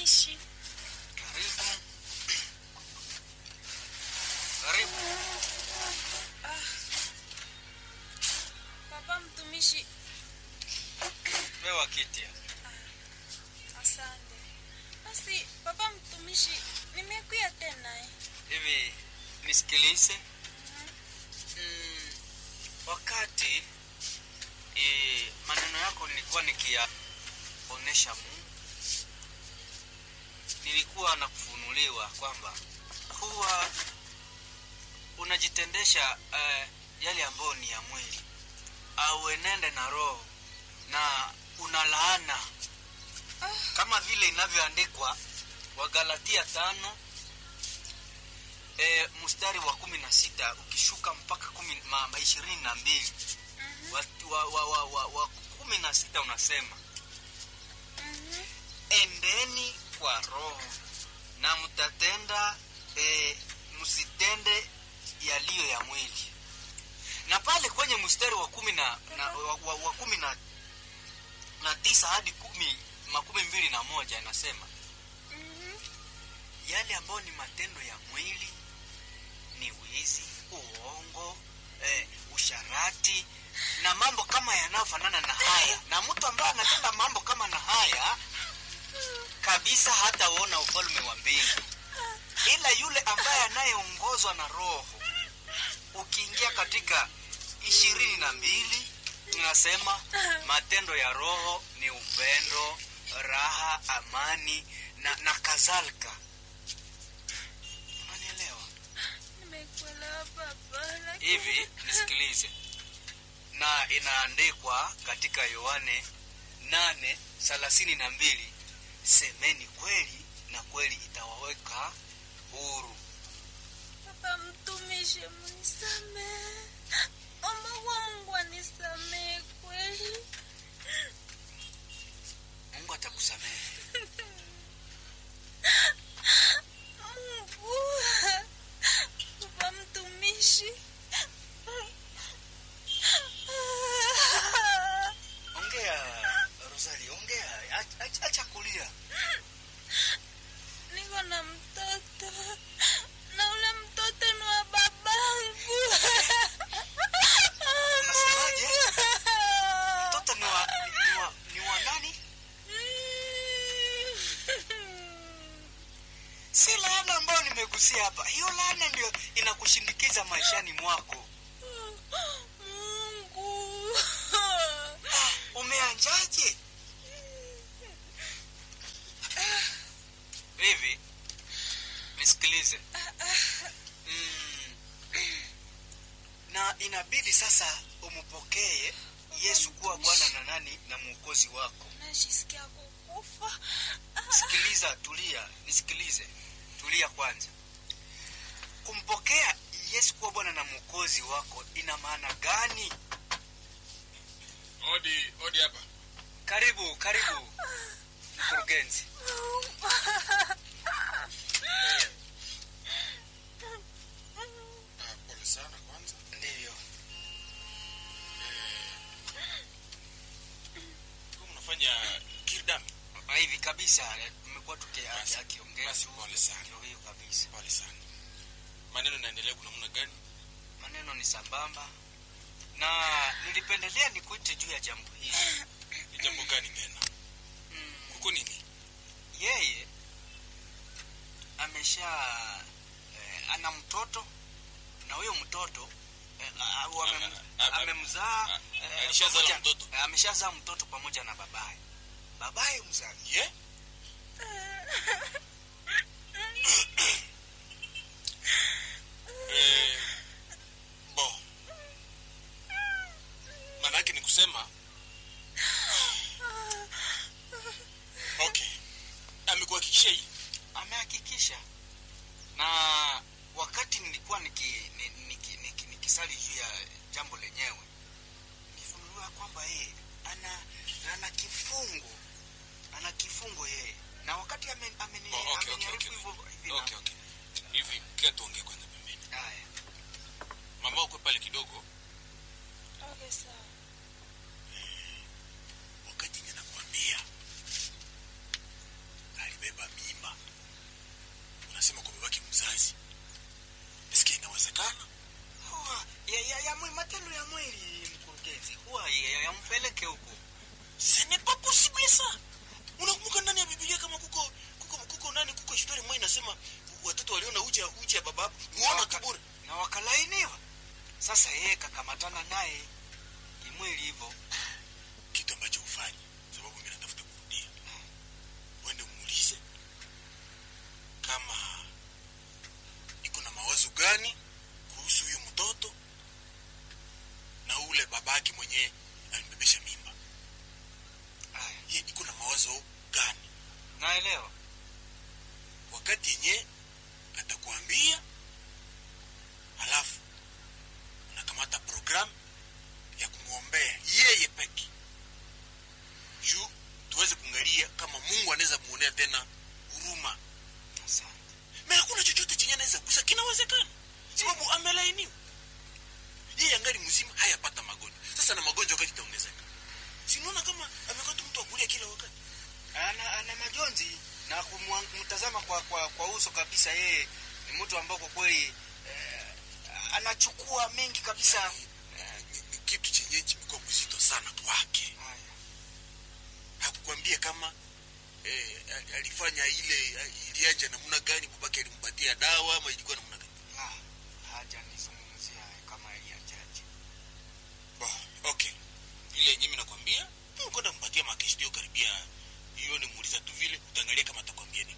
mtumishi. Karibu. Karibu. Papa mtumishi, Pewa kiti. asante. Basi papa mtumishi, nimekuya tena eh. Hivi nisikilize. Mm, wakati e, maneno yako nilikuwa nikiyaonesha Mungu, nilikuwa nakufunuliwa kwamba huwa unajitendesha eh, yale ambayo ni ya mwili au enende na roho na unalaana kama vile inavyoandikwa Wagalatia tano e, mstari wa kumi na sita ukishuka mpaka kumi ma, ma ishirini na mbili wa, wa, wa, wa, wa, wa kumi na sita unasema Mhm. endeni kwa roho na mtatenda e, msitende yaliyo ya mwili na pale kwenye mstari wa kumi na, na, wa, wa, wa kumi na, na tisa hadi kumi makumi mbili na moja inasema Mhm. yale ambayo ni matendo ya mwili ni wizi uongo eh, usharati na mambo kama yanayofanana na haya na mtu ambaye anatenda mambo kama na haya kabisa hataona ufalme wa mbingu ila yule ambaye anayeongozwa na roho ukiingia katika ishirini na mbili inasema matendo ya roho ni upendo raha amani na, na kadhalika unanielewa Nimekuelewa papa, lakini hivi nisikilize na inaandikwa katika yohane nane thelathini na mbili semeni kweli na kweli itawaweka huru Papa mtumishi, mnisamehe. Omba kwa Mungu anisamehe kweli. mungu atakusamehe Mungu. Papa mtumishi. ongea rosali ongea Ach- ach- acha kulia Niko na mtoto na ule mtoto ni wa babangu. Unasemaje? mtoto ni wa, ni wa, ni wa nani si laana ambayo nimegusia hapa hiyo laana ndio inakushindikiza maishani mwako Mungu. umeanjaje hivi nisikilize mm, na inabidi sasa umpokee yesu kuwa bwana na nani na mwokozi wako Najisikia kukufa. sikiliza tulia nisikilize tulia kwanza kumpokea yesu kuwa bwana na mwokozi wako ina maana gani Odi, odi hapa. karibu karibu mkurugenzi Ah, pole sana kwanza. ndivyo Kwa mnafanya kirdam. Ah, hivi kabisa eh, tumekuwa tuki- Basi- akiongea basi tu, pole sana. ndio hiyo kabisa Pole sana. Maneno naendelea kuna namna gani? maneno ni sambamba na nilipendelea nikuite juu ya jambo hili Ni jambo gani tena? mm, Kuko nini? yeye amesha eh, ana mtoto na huyo mtoto eh, au amem- Ama- ama- amemzaa a- eh, alishazaa pamoja- mtoto? eh, ameshazaa mtoto pamoja na babaye babaye mzazi Ye? Eh, bo. Maana yake ni kusema okay. Amekuhakikishia hii. amehakikisha na wakati nilikuwa niki, ni- niki, niki, nikisali juu ya jambo lenyewe nifunuliwa kwamba yeye ana ana kifungo ana kifungo yeye na wakati ameni- ameni- Oh, okay, okay, ameniarifu okay. hivyo hivi na- Okay, okay. Hivi kia tuongee kwanza pembeni. haya Mama ukwe pale kidogo. Okay, sawa. wakati ninakwambia alibeba mimba sasa yeye kakamatana naye kimwili hivyo kitu ambacho ufanye sababu mimi natafuta kurudia uende muulize kama iko na mawazo gani kuhusu huyo mtoto na ule babake mwenyewe alimbebesha mimba Aya, ye iko na mawazo gani naelewa wakati yenye atakuambia halafu unakamata programu ya kumwombea yeye peke juu tuweze kuangalia kama mungu anaweza muonea tena huruma asante me hakuna chochote chenye anaweza kusa kinawezekana sababu amelainiwa yeye angali mzima hayapata magonjwa sasa na magonjwa wakati itaongezeka sinaona kama amekuwa tu mtu wa kulia kila wakati ana, ana majonzi na kumtazama kwa, kwa, kwa uso kabisa yeye ni mtu ambao kwa kweli eh, anachukua mengi kabisa Eh, ni, ni kitu chenye kimekuwa mzito sana kwake Haya. hakukwambia kama eh, a- alifanya ile a- ilianja namna gani babake alimpatia dawa ama ilikuwa namna gani La, hajanizungumzia kama iliajaje Bo, okay ile yenye mi nakwambia kwenda mpatia makestio karibia hiyo nimuuliza tu vile utaangalia kama atakwambia nini